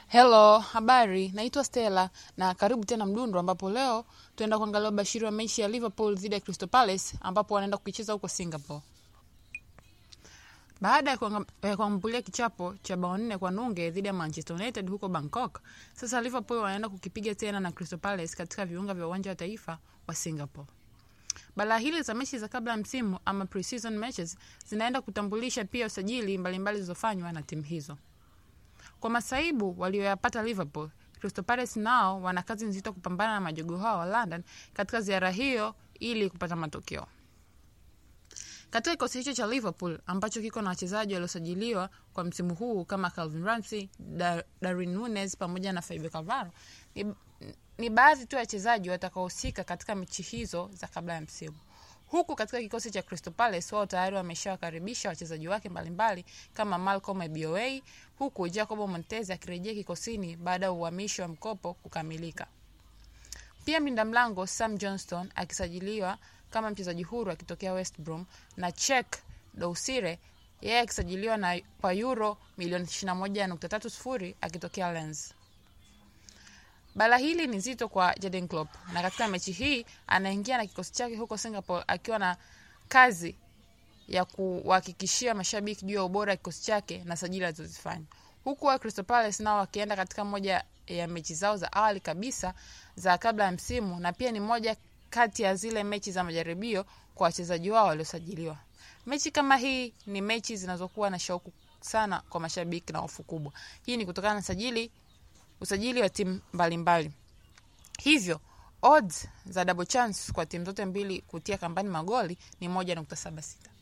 Hello, habari. Naitwa Stella na karibu tena Mdundo, ambapo leo tunaenda kuangalia ubashiri wa mechi ya Liverpool dhidi ya Crystal Palace ambapo wanaenda kuicheza huko Singapore. Baada ya kuanga- eh, kuambulia kichapo cha bao nne kwa nunge dhidi ya Manchester United huko Bangkok, sasa Liverpool wanaenda kukipiga tena na Crystal Palace katika viunga vya uwanja wa taifa wa Singapore. Balaa hili za mechi za kabla ya msimu ama pre-season matches zinaenda kutambulisha pia usajili mbalimbali zilizofanywa na timu hizo. Kwa masaibu walioyapata Liverpool, Crystal Palace nao wana kazi nzito kupambana na majogoo hao wa London katika ziara hiyo ili kupata matokeo. Katika kikosi hicho cha Liverpool ambacho kiko na wachezaji waliosajiliwa kwa msimu huu kama Calvin Ramsey, Dar Darwin Nunes pamoja na Fabio Cannavaro ni, ni baadhi tu ya wachezaji watakaohusika katika mechi hizo za kabla ya msimu. Huku katika kikosi cha Crystal Palace wao tayari wameshawakaribisha wachezaji wake mbalimbali kama Malcolm Ebioe, huku Jacobo Montez akirejea kikosini baada ya uhamisho wa mkopo kukamilika. Pia mlinda mlango Sam Johnston akisajiliwa kama mchezaji huru akitokea West Brom na Cheick Dousire yeye akisajiliwa na kwa euro milioni 21.30 akitokea Lens. Bala hili ni zito kwa Jurgen Klopp na katika mechi hii anaingia na kikosi chake huko Singapore akiwa na kazi ya kuhakikishia mashabiki juu ya ubora wa kikosi chake na sajili alizozifanya, huku wa Crystal Palace nao wakienda katika moja ya mechi zao za awali kabisa za kabla ya msimu, na pia ni moja kati ya zile mechi za majaribio kwa wachezaji wao waliosajiliwa. Mechi kama hii ni mechi zinazokuwa na shauku sana kwa mashabiki na hofu kubwa. Hii ni kutokana na sajili usajili wa timu mbalimbali. Hivyo odds za double chance kwa timu zote mbili kutia kambani magoli ni moja nukta saba sita.